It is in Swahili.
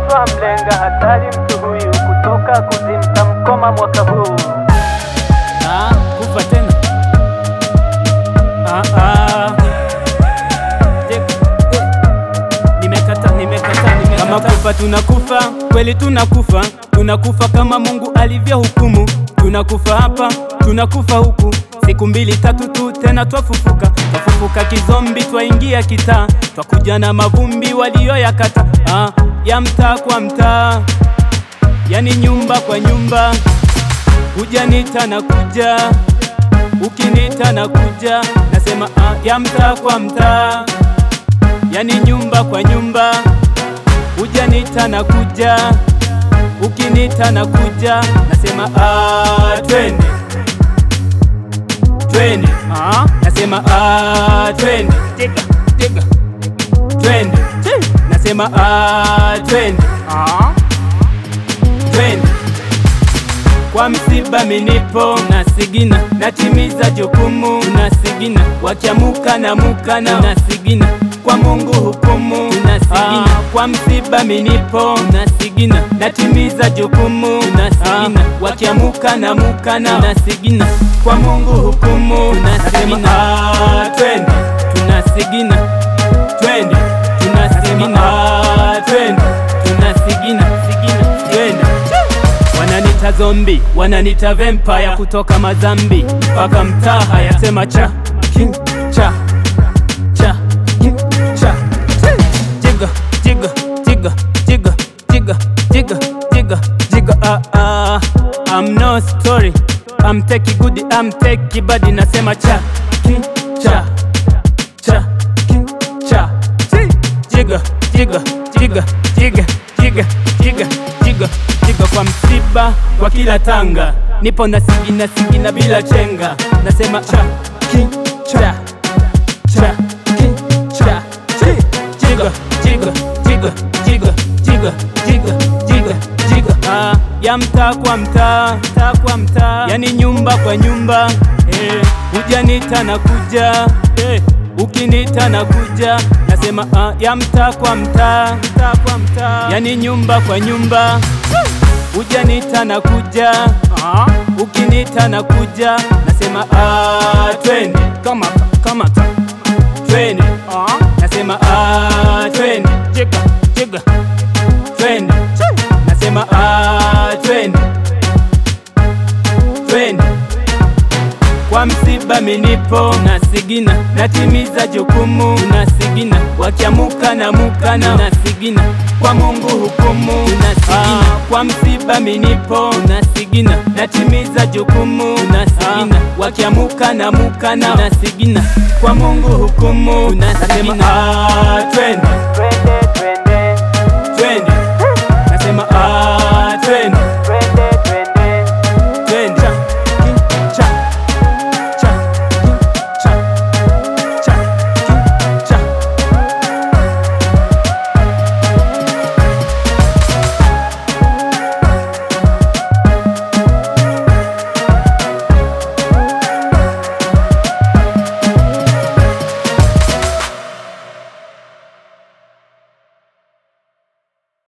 twamlenga hatari mtu huyu kutoka kuzimta mkoma mwaka huu Ah, kufa tena. Ah, ah. Je- eh. Nimekata, nimekata, nimekata. Kama kufa tunakufa, kweli tunakufa, tunakufa kama Mungu alivyohukumu. Tunakufa hapa, tunakufa huku, siku mbili tatu tu tena twafufuka. Twafufuka kizombi, twaingia kitaa, twakuja na mavumbi walioyakata. Ah, ya mtaa kwa mtaa, yani nyumba kwa nyumba Hujanita na kuja, ukinita na kuja, nasema ah, ya mtaa kwa mtaa, yani nyumba kwa nyumba. Hujanita na kuja, ukinita na kuja, nasema ah, twende twende, ah, nasema ah, twende tega tega, twende nasema ah, twende ah, twende kwa msiba minipo nasigina, natimiza jukumu nasigina, wakiamuka na muka na nasigina, kwa Mungu hukumu nasigina, kwa msiba minipo nasigina, natimiza jukumu nasigina, wakiamuka na muka na nasigina, kwa Mungu hukumu nasigina, ah, twende tunasigina, twende tunasigina, ah, twende tunasigina, sigina, twende Wananita zombi, wananita vampire kutoka Mazambi mpaka mtaa haya sema cha king cha cha king cha jiga jiga jiga jiga jiga jiga jiga jiga ah ah I'm no story I'm take good I'm take bad nasema cha king cha cha king cha jiga jiga jiga jiga jiga jiga jiga jiga kwa msiba kwa kila tanga nipo na sigina sigina bila chenga nasema cha king cha cha king cha jiga jiga jiga jiga jiga jiga jiga jiga ah, ya mtaa kwa mtaa mtaa kwa mtaa yani nyumba kwa nyumba eh, hujanita na kuja eh, ukinita na kuja nasema ah, ya mtaa kwa mtaa mtaa kwa mtaa yani nyumba kwa nyumba hujanita na kuja ah, ukinita na kuja nasema ah, twende kamata kamata twende ah, nasema ah, twende jiga jiga twende nasema ah, twende twende kwa msiba minipo nasigina, natimiza jukumu nasigina, wakiamuka na muka na nasigina, kwa Mungu hukumu nasigina, kwa msiba minipo nasigina, natimiza jukumu nasigina, wakiamuka na muka na nasigina, kwa Mungu hukumu nasigina, ah, twende twende twende twende, nasema ah,